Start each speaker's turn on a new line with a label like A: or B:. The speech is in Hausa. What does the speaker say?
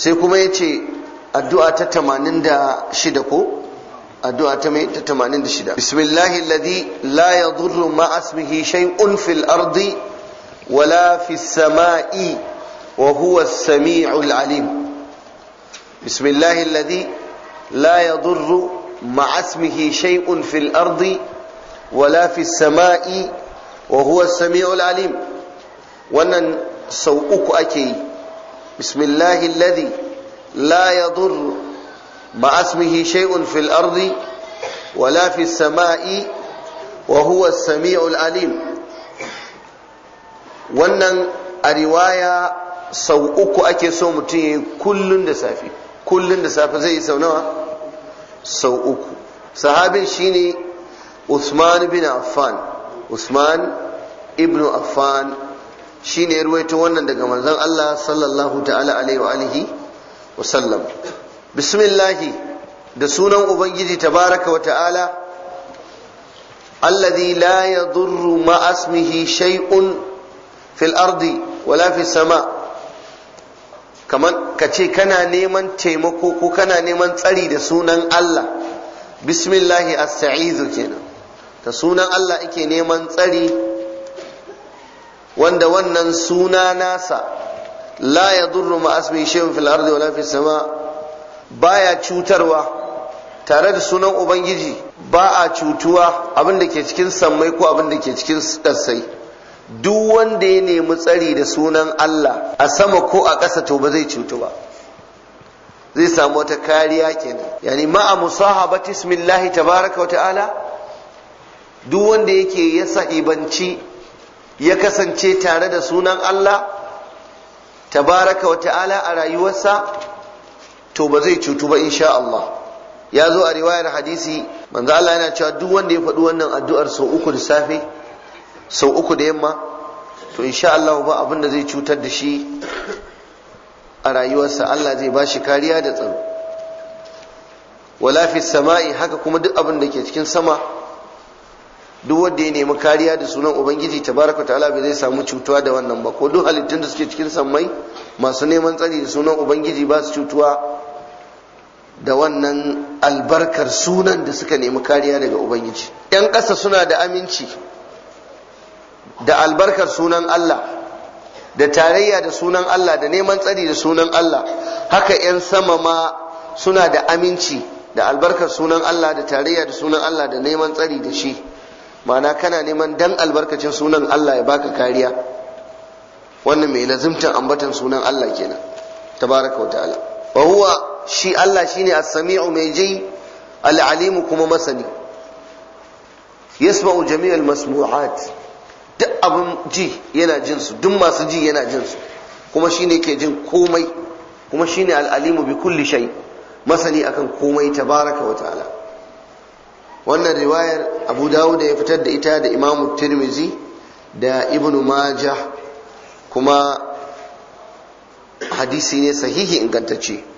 A: sai kuma ya ce addu'a ta 86 ko addu'a ta mai ta 86 bismillahi alladhi la yadurru ma'a ismihi shay'un fil ardi wala fis sama'i wa huwa as-sami'ul alim bismillahi alladhi la yadurru ma'a ismihi shay'un fil ardi wala fis sama'i wa huwa as-sami'ul alim wannan sau uku ake yi bismillahi alladhi la yadurru مع اسمه شيء في الأرض ولا في السماء وهو السميع العليم wannan a riwaya sau uku ake so mutum ya yi kullun da safe kullun da safe zai yi sau nawa sau uku sahabin shine Usman bin Affan Usman ibn Affan shine ya ruwaito wannan daga manzon Allah sallallahu ta'ala alaihi wa alihi wa sallam bismillahi da sunan ubangiji tabaraka wa ta'ala alladhi la yadurru ma asmihi shay'un fil ardi wala fis sama kaman ka ce kana neman taimako ko kana neman tsari da sunan Allah bismillahi asta'izu kenan da sunan Allah ake neman tsari wanda wannan suna nasa la yadurru ma asmihi shay'un fil ardi wala fis sama' baya cutarwa tare da sunan ubangiji ba a cutuwa abin da ke cikin sammai ko abin da ke cikin ƙasai duk wanda ya nemi tsari da sunan Allah a sama ko a ƙasa to ba zai cutu ba zai samu wata kariya kenan yani ma'a musahabati ismillahi tabaraka wa ta'ala duk wanda yake ya sahibanci ya kasance tare da sunan Allah tabaraka wa ta'ala a rayuwarsa to ba zai cutu ba insha Allah ya zo a riwayar hadisi manzo Allah yana cewa duk wanda ya faɗi wannan addu'ar sau uku da safe sau uku da yamma to insha Allah ba abin da zai cutar da shi a rayuwarsa Allah zai ba shi kariya da tsaro wala fi sama'i haka kuma duk abin da ke cikin sama duk wanda ya nemi kariya da sunan ubangiji tabaraka ta'ala bai zai samu cutuwa da wannan ba ko duk halittun da suke cikin sammai masu neman tsari da sunan ubangiji ba su cutuwa da wannan albarkar sunan da suka nemi kariya daga ubangiji yan ƙasa suna da aminci da albarkar sunan Allah da tarayya da sunan Allah da neman tsari da sunan Allah haka yan sama ma suna da aminci da albarkar sunan Allah da tarayya da sunan Allah da neman tsari da shi ma'ana kana neman dan albarkacin sunan Allah ya baka kariya wannan mai lazimtan ambatan sunan Allah kenan tabaraka wa ta'ala wa huwa shi Allah shine as-sami'u mai ji al-alimu kuma masani yasma'u jami'al masmu'at duk abin ji yana jin su duk masu ji yana jin su kuma shine ke jin komai kuma shine al-alimu bi kulli shay masani akan komai tabaraka wa ta'ala wannan riwayar Abu Dawud ya fitar da ita da Imam Tirmizi da Ibn Majah kuma hadisi ne sahihi ingantacce